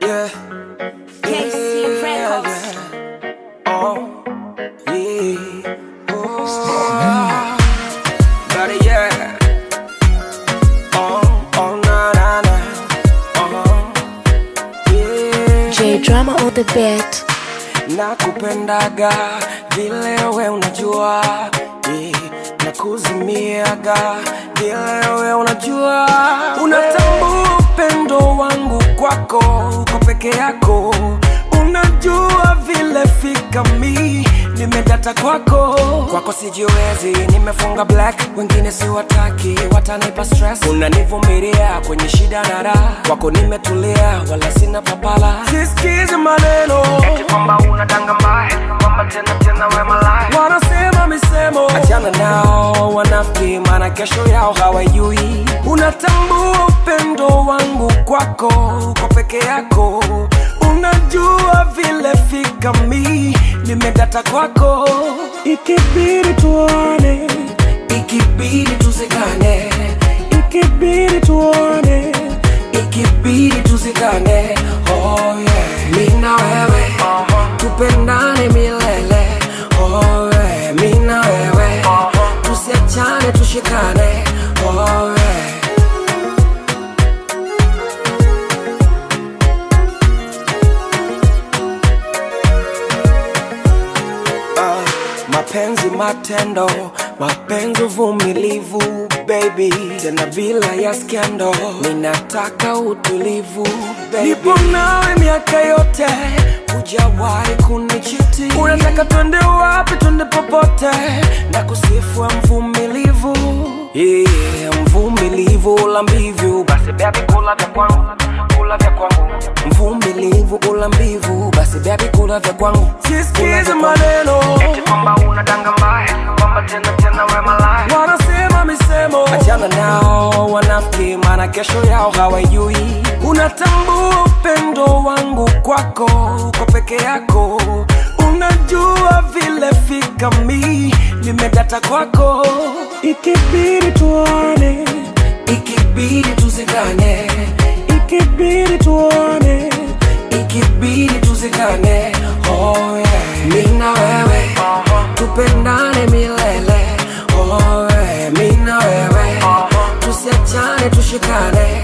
Yeah. KC Records. yeah. Oh, yeah. Oh, but yeah. Oh, oh, na, na, na. Oh, yeah. J Drama on the beat. nakupendaga vile we unajua yeah. nakuzimiaga vile we unajua unatambua upendo wangu kwako uko peke yako unajua vile fika mi nimedata kwako kwako sijiwezi nimefunga black wengine siwataki watanipa stress unanivumilia kwenye shida na raha kwako nimetulia wala sina papala sisikizi maneno eti kwamba unadanga mbaya kwamba tena tena we malaya wanasema misemo achana nao wanafiki maana kesho yao hawajui unatambua upendo wangu kwako uko peke yako unajua vile fika mi nimedata kwako ikibidi tuone ikibidi tuzikane ikibidi tuone ikibidi tuzikane oh yeah. mi na wewe tupendane milele oh yeah. mi na wewe tusiachane tushikane oh yeah. Ah, mapenzi matendo mapenzi uvumilivu baby tena bila ya skendo ninataka utulivu baby. nipo nawe miaka yote hujawahi kunichiti unataka twende wapi twende popote na kusifua mvumilivu yeah, mvumilivu ula mbivu basi bebi kula vya kwangu kula vya kwangu mvumilivu ula mbivu basi bebi kula vya kwangu sisikize maneno eti kwamba unadanga mbaya kwamba tena tena we malaya wanasema misemo achana nao wanafiki maana kesho yao hawajui unatambua upendo wangu kwako uko peke yako unajua vile fika mi nimedata kwako ikibidi tuone ikibidi tuzikane ikibidi tuone ikibidi tuzikane oh yeah. mi na wewe tupendane milele oh yeah. mi na wewe tusiachane tushikane